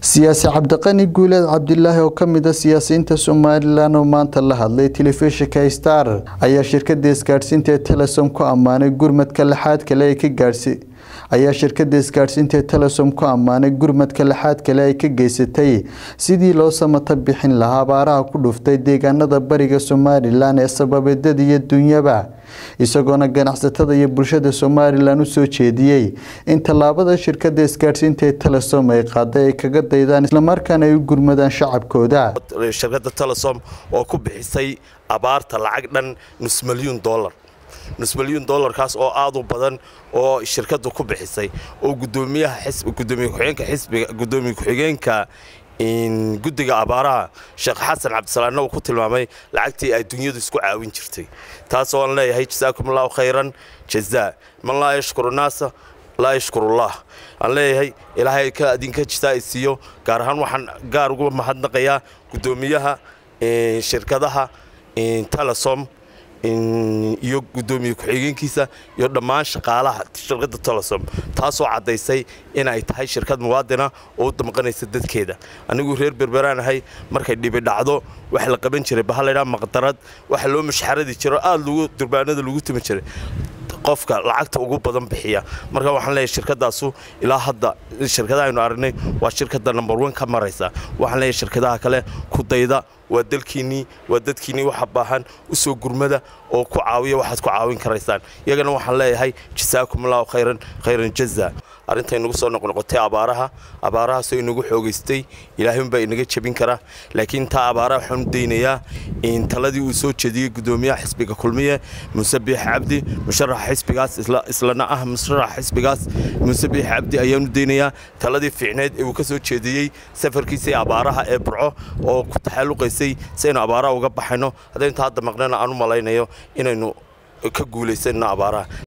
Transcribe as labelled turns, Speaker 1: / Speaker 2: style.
Speaker 1: siyaasi cabdiqani guuleed cabdilaahi oo kamid a siyaasiyiinta somalilan oo maanta la hadlay telefishinka star ayaa shirkada isgaadhsiinta ee telesom ku ammaanay gurmadka lixaad kale ay ka gaadhsi ayaa shirkada isgaadhsiinta ee telesom ku ammaanay gurmadka lixaad kale ay ka geysatay sidii loo samata bixin lahaa abaaraha ku dhuftay deegaanada bariga somalilan ee sababeedada iyo dunyaba isagoona ganacsatada iyo bulshada somalilan usoo jeediyey in tallaabada shirkada isgaadhsiinta ee telesom ay qaaday ay kaga daydaan islamarkaana ay u gurmadaan shacabkooda
Speaker 2: shirkadda telesom oo ku bixisay abaarta lacag dhan nus milyuun dollar nus milyuun dollarkaas oo aad u badan oo shirkaddu ku bixisay oo gudoomiyaha gudoomiye ku-xigeenka xisbiga gudoomiye ku-xigeenka guddiga abaaraha sheekh xasan cabdisalaanna uu ku tilmaamay lacagtii ay dunyadu isku caawin jirtay taas oo aan leeyahay jasaakum allahu khayran jazaa man laa yashkuru naasa laa yashkurullah aan leeyahay ilaahay ka adinka jisaa i siiyo gaar ahaan waxaan gaar ugu mahadnaqayaa guddoomiyaha shirkadaha telesom iyo gudoomiye ku-xigeenkiisa iyo dhammaan shaqaalaha shirkadda telesom taasoo caddaysay inay tahay shirkad muwaadina oo u damqanaysa dadkeeda anigu reer berberaan ahay markay dhibi dhacdo waxa la qaban jiray bahallaydhaa maqdarad waxa loo mashxaradi jiro aada lagu durbaanada lagu tumi jiray qofka lacagta ugu badan bixiya marka waxaan leeyahay shirkadaasu ilaa hadda shirkadaha aynu aragnay waa shirkadda number one ka maraysa waxaan leeyahay shirkadaha kale ku dayda waa dalkiinnii waa dadkiinnii waxa baahan u soo gurmada oo ku caawiya waxaad ku caawin karaysaan iyagana waxaan leeyahay jasaakum allahu khayran khayran jaza arrinta inagu soo noqnoqotay abaaraha abaarahaasoo inagu xoogaystay ilaahay unbaa inaga jebin kara laakiin taa abaaraha waxaan u daynayaa in taladii uu soo jeediyey gudoomiyaha xisbiga kulmiye muuse biix cabdi musharaxa xisbigaas islana ah musharaxa xisbigaas muuse biix cabdi ayaan u daynayaa taladii fiicneed ee uu ka soo jeediyey safarkiisii abaaraha ee burco oo ku taxalluqaysay si aynu abaaraha uga baxayno haddaynu ta hadda maqnana aan u malaynayo inaynu ka guulaysano abaaraha